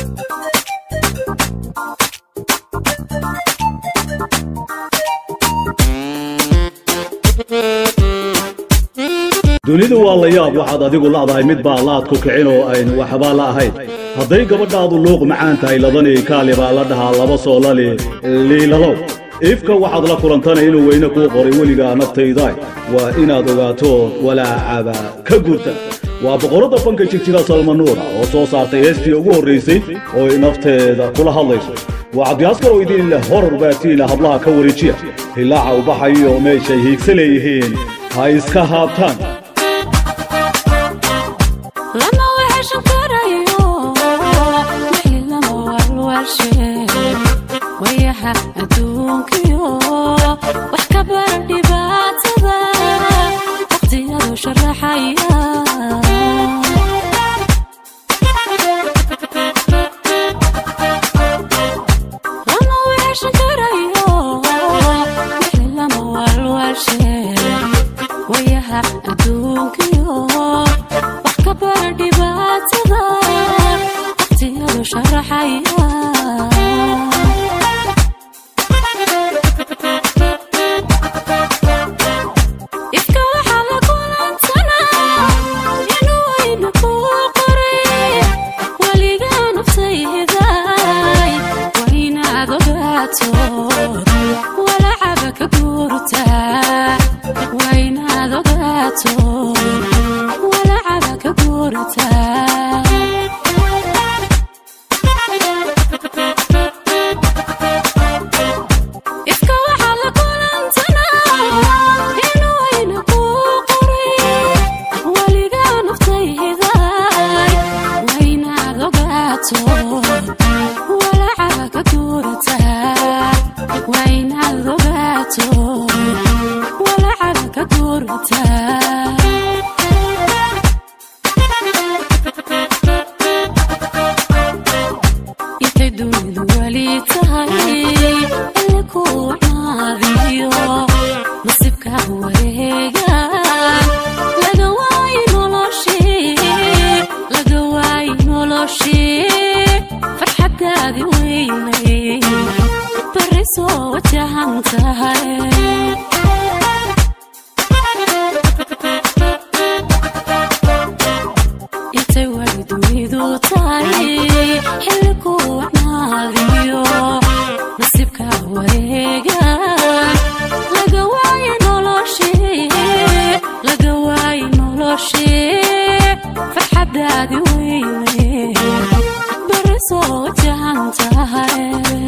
dunidu waa la yaab waxaad adigu la'dahay mid baa laad ku kicin oo aynu waxbaa la ahayn hadday gabadhaadu luuq macaan tahay ladanii kaali baa la dhahaa laba soo lali liilalow ifka waxaad la kulantana inuu weyne kuu qoray weligaa naftaydaay waa inaad ogaato walaacaba ka gurta waa boqorradda fanka jirjira salmanuura oo soo saartay heestii ugu horraysay oo ay nafteeda kula hadlayso waa cabdiaskar oo idin leh horor baatiina hablaha ka wareejiya hilaaca u baxayo meeshay hiigsa leeyihiin ha iska haabtaan lama weheshan karayo wixii lama walwalshe wayaha adduunkiyo wax ka bara dhibaatada waqtiyadu sharaxaya lama weheshan karayo wixii lama walwalshe wayaha adduunkiyo wax ka bara dhibaatada waqtiyadu sharaxaya ifka waxaa la kulansanaa inuu wayna kuu qoray weligaa naftayday waa inaad ogaato walacaba ka guurtaa waa inaad ogaato walacaba ka guurtaa ifka waxaa la kulansanaa inuu wayna kuu qoray weligaa naftayday waa inaad ogaato walacaba ka guurataa waa inaad ogaato walacaba ka guurataa intay dunidu weli tahay alle ku naadiyo nasibka wareega laga waayi noloshii laga waayi noloshii farxadaadi weynay bari soo wajahan tahay intay wali dunidu tahay xilli ku wacnaadiyo nasibka wareega laga waayi noloshii laga waayi noloshii farxadaadi weyne bari soo wajahan tahay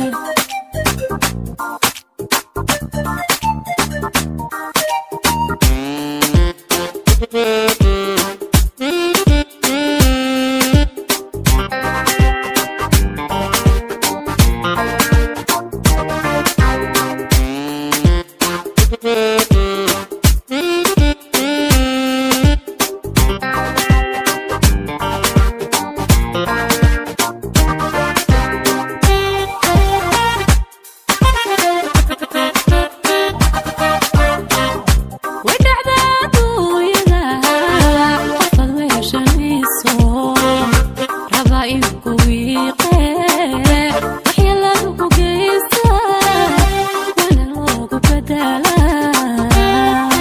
way dhacdaa adduunyada qofad weeshanayso raba in ku wiiqe waxyeeladu ku geysta waana loogu badalaa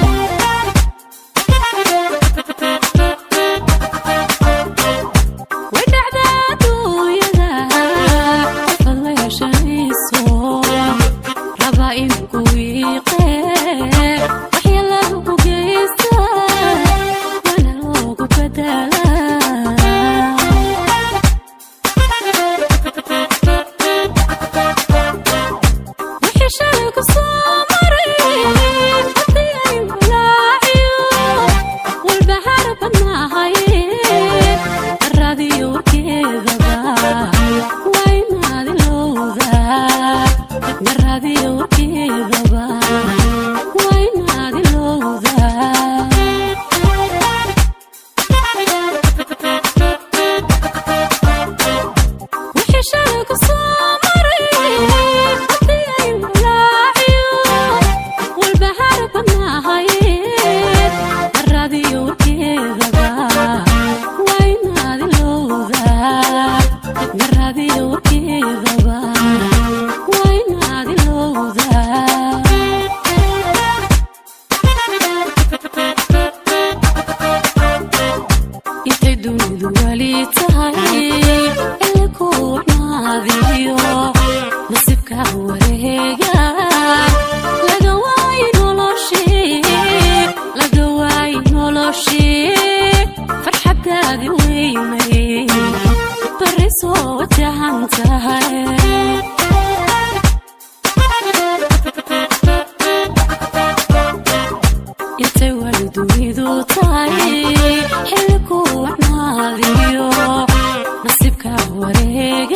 way dhacdaa adduunyada qofad weeshanayso raba in ku wiiqe waxyeeladu ku geysta waana loogu badalaa wixii shalay ku soo maray haddii ay walaaciyo walbahaar badnahay radiyo warkeedaba waa inaad ilowdaa maradiyo warkeedaba waa inaad ilowdaa wixii shalay ku soo maray haddii ay walaaciyo walbahaar badnahay radiyo warkeedaba waa inaad ilowdaa maradiyo soo wajahan tahay intay wali dunidu tahay xilli ku wacnaadiyo nasiibka wareeg